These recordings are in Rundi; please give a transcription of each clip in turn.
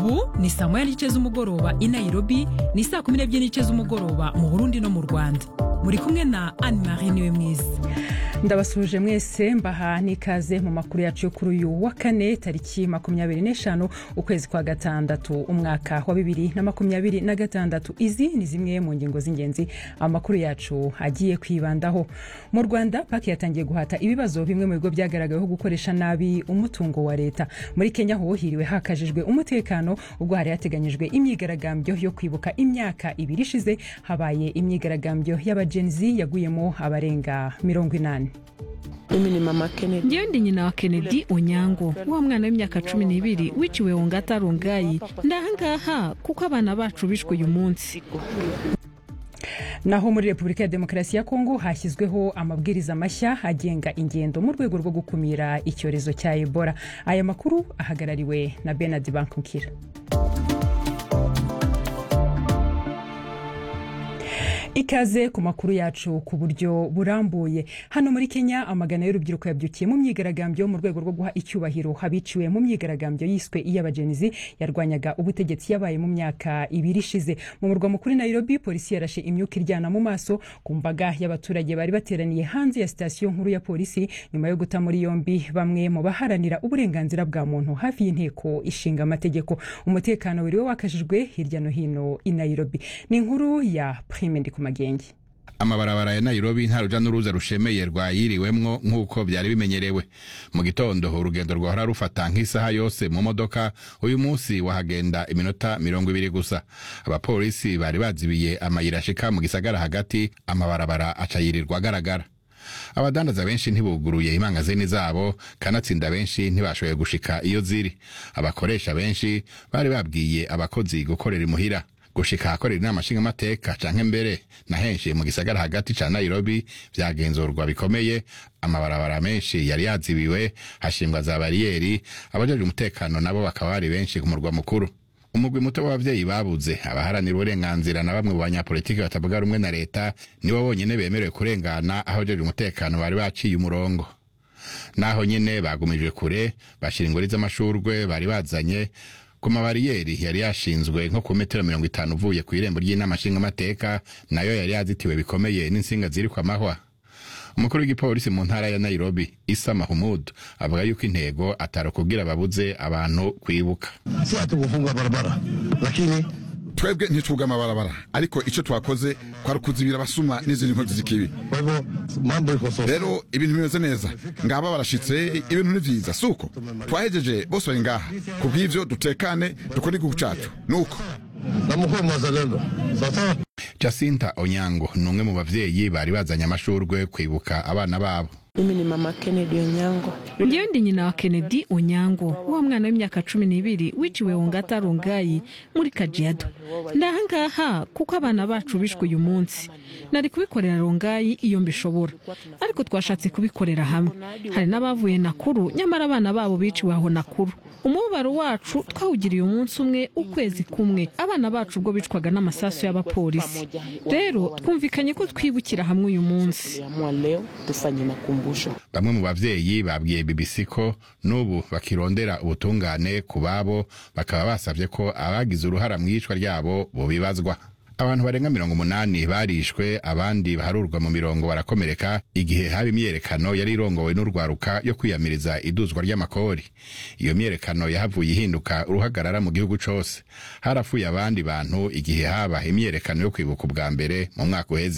ubu ni saa moya n'igice z'umugoroba i nairobi ni saa kumi n'ebyiri n'igice z'umugoroba mu burundi no mu rwanda muri kumwe na anne marie niwe mwiza ndabasuhuje mwese mbaha n'ikaze mu makuru yacu yo kuri uyu wa kane tariki makumyabiri n'eshanu ukwezi kwa gatandatu umwaka wa bibiri na makumyabiri na gatandatu izi ni zimwe mu ngingo z'ingenzi amakuru yacu agiye kwibandaho mu rwanda paki yatangiye guhata ibibazo bimwe mu bigo byagaragaweho gukoresha nabi umutungo wa leta muri kenya ho hiriwe hakajijwe umutekano ubwo hari hateganyijwe imyigaragambyo yo kwibuka imyaka ibiri ishize habaye imyigaragambyo y'abagenzi yaguyemo abarenga mirongo inani mimi ni mama Kennedy. ngewe ndi nyina wa kennedy onyango wa mwana w'imyaka cumi n'ibiri wiciwe wongata rongayi ndahangaha kuko abana bacu bishwe uyu munsi naho muri repubulika ya demokarasi ya kongo hashyizweho amabwiriza mashya agenga ingendo mu rwego rwo gukumira icyorezo cya ebola aya makuru ahagarariwe na benard bankukira ikaze ku makuru yacu ku buryo burambuye hano muri kenya amagana y'urubyiruko yabyukiye mu myigaragambyo mu rwego rwo guha icyubahiro abiciwe mu myigaragambyo yiswe iy'abagenzi yarwanyaga ubutegetsi yabaye mu myaka ibiri ishize mu murwa mukuru nairobi polisi yarashe imyuka iryana mu maso ku mbaga y'abaturage bari bateraniye hanze ya sitasiyo nkuru ya polisi nyuma yo guta muri yombi bamwe mu baharanira uburenganzira bwa muntu hafi y'inteko ishinga amategeko umutekano wiriwe wakajijwe hirya no hino i nairobi ni inkuru ya prime ndikumagenge amabarabara ya nairobi nta ruja n'uruza rushemeye rwayiriwemwo nk'uko byari bimenyerewe mu gitondo urugendo rwahora rufata nk'isaha yose mu modoka uyu munsi wahagenda iminota mirongo ibiri gusa abapolisi bari bazibiye amayira ashika mu gisagara hagati amabarabara aca yirirwa agaragara abadandaza benshi ntibuguruye imangazini zabo kanatsinda benshi ntibashoboye gushika iyo ziri abakoresha benshi bari babwiye abakozi gukorera imuhira gushika ahakorera inama nshingamateka canke mbere na henshi mu gisagara hagati ca nairobi vyagenzurwa bikomeye amabarabara menshi yari yazibiwe hashingwa za bariyeri abajejwe umutekano nabo bakaba bari benshi ku murwa mukuru umugwi muto w'abavyeyi babuze abaharanira uburenganzira na bamwe mu banyapolitiki batavuga rumwe na leta nibo bonyene bemerewe kurengana aho abajejwe umutekano bari baciye umurongo naho nyene bagumijwe kure bashira ingori z'amashurwe bari bazanye ku mabariyeri yari yashinzwe nko ku metero mirongo itanu uvuye ku irembo ry'inama nshingamateka nayo yari yazitiwe bikomeye n'insinga ziri ku amahwa umukuru w'igipolisi mu ntara ya nairobi isa mahumud avuga yuko intego atari ukubwira babuze abantu kwibuka si hatukufunga barabara lakini twebwe ntitwuga amabarabara ariko icyo twakoze kwari ukuzibira abasuma n'izindi nkozi z'ikibi kwa hivyo mambo iko sawa rero ibintu bimeze neza ngaba barashitse ibintu ni vyiza suko twahejeje bose bari ngaha kubw'ivyo dutekane dukore igihugu cacu nuko na mkuu mwazalendo sawasawa jacinta onyango ni umwe mu bavyeyi bari bazanye amashurwe kwibuka abana babo mimi ni mama Kennedy Onyango. ngewe ndi nyina wa kennedy onyango wa mwana w'imyaka cumi n'ibiri wiciwe wongata rongayi muri kajiado ndahangaha kuko abana bacu bishwe uyu munsi nari kubikorera rongayi iyo mbishobora ariko twashatse kubikorera hamwe hari n'abavuye nakuru nyamara abana babo biciwe aho nakuru umubabaro wacu twawugiriye umunsi umwe ukwezi kumwe abana bacu ubwo bicwaga n'amasasu y'abapolisi rero twumvikanye ko twibukira hamwe uyu munsi Tuliamua leo tufanye makumbusho. bamwe mu bavyeyi babwiye bbc ko n'ubu bakirondera ubutungane ku babo bakaba basavye ko abagize uruhara mu iyicwa ryabo bobibazwa abantu barenga mirongo umunani barishwe abandi baharurwa mu mirongo barakomereka igihe haba imyerekano yari irongowe n'urwaruka yo kwiyamiriza iduzwa ry'amakori iyo myerekano yahavuye ihinduka uruhagarara mu gihugu cose harapfuye abandi bantu igihe haba imyerekano yo kwibuka ubwa mbere mu mwaka uheze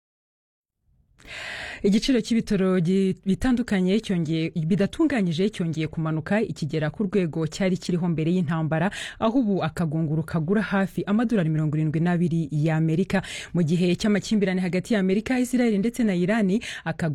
igiciro cy'ibitaro gi- bitandukanye cyongeye bidatunganyije cyongeye kumanuka ikigera ku rwego cyari kiriho mbere y'intambara aho ubu akagunguru kagura hafi amadolari mirongo irindwi n'abiri y'amerika mu gihe cy'amakimbirane hagati y'amerika israel ndetse na irani akagunguru